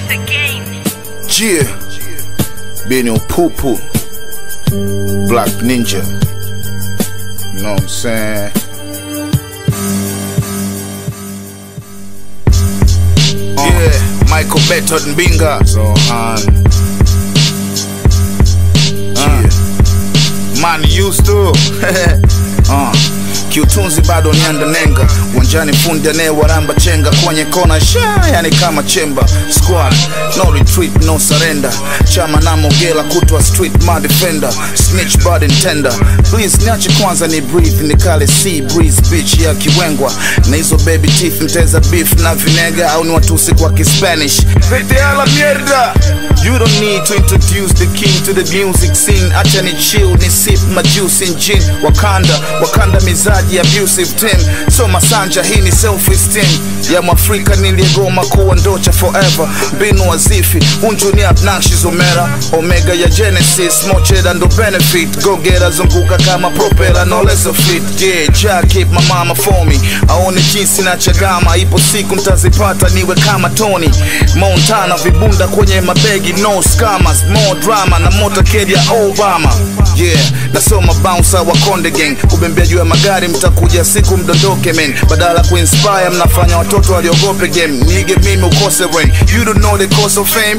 Yeah, Benny Pupu, Black Ninja. You know what I'm saying? Yeah, Michael Beto Mbinga. So, um, uh, man used to. uh. Kiutunzi bado nianda nenga uwanjani, fundi anayewaramba chenga kwenye kona sha, yani kama chemba squad, no retreat, no surrender. Chama na Mogela kutwa street my defender, snitch bad intender. Please niache kwanza ni breathe, nikale sea breeze bitch ya kiwengwa na hizo baby teeth, mteza beef na vinega au ni watusi kwa Kispanish. Vete a la mierda. You don't need to introduce the king to the music scene. Acha ni chill, ni sip my juice in gin. Wakanda, Wakanda mizaji abusive team. So masanja hii ni self esteem ya Mwafrika niliyegoma kuwa ndocha forever. Mbinu wazifi, unju ni obnoxious omera. Omega ya Genesis, mocheda ndo benefit. Go get zunguka kama propeller, no less of it. Yeah, ja keep my mama for me. Aone jinsi na chagama, ipo siku ntazipata niwe kama Tony Montana, vibunda kwenye mabegi, no scammers, more drama na motorcade ya Obama. Yeah, nasoma bouncer wa Konde Gang, kubembea juu ya magari, mtakuja siku mdondoke men, badala kuinspire mnafanya watoto waliogope game. Nige mimi ukose rain, you don't know the cost of fame.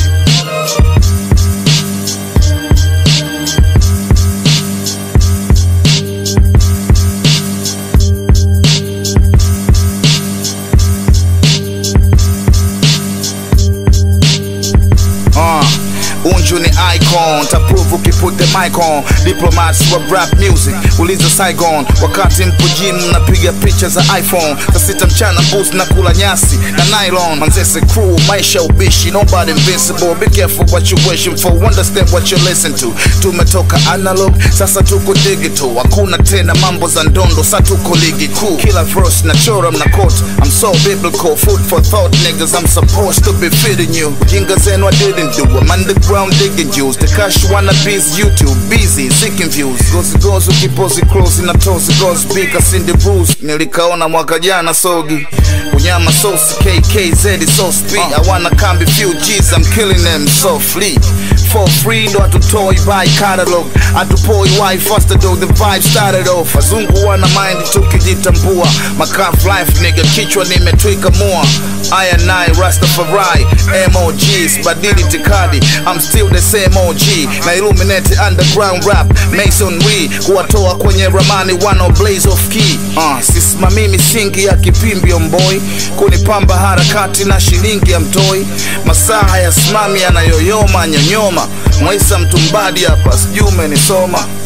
Uh, unju ni icon taprove ukiput the mic on diplomats wa rap music uliza saigon wakati mpo gym mnapiga picha za iphone saa sita mchana boost na kula nyasi na nylon manzese crew maisha ubishi nobody invincible be careful what you wishing for understand what you listen to tumetoka analog sasa tuko digital hakuna tena mambo za ndondo sa tuko ligi kuu kila verse na chora mna quote i'm so biblical food for thought niggas i'm supposed to be feeding you ujinga zenu i didn't do i'm underground digging juice the cash wanna bees youtube busy seeking views gozi gozi ukipozi close na tozi gozi big asindi bruise nilikaona mwaka jana sogi unyama sauce kkz so speed i wanna come be few g's i'm killing them softly for free ndo hatutoi by catalog hatupoi why faster though the vibe started off wazungu wana mind tukijitambua makaf life nigga kichwa nimetwika mua aya nai rastafari mogs badili tikadi i'm still the same og na illuminate underground rap masonry kuwatoa kwenye ramani wano blaze of key uh, sisimamii misingi ya kipimbi omboi kunipamba harakati na shilingi ya mtoi masaa ya simami yanayoyoma nyonyoma mwaisa mtumbadi hapa sijui umenisoma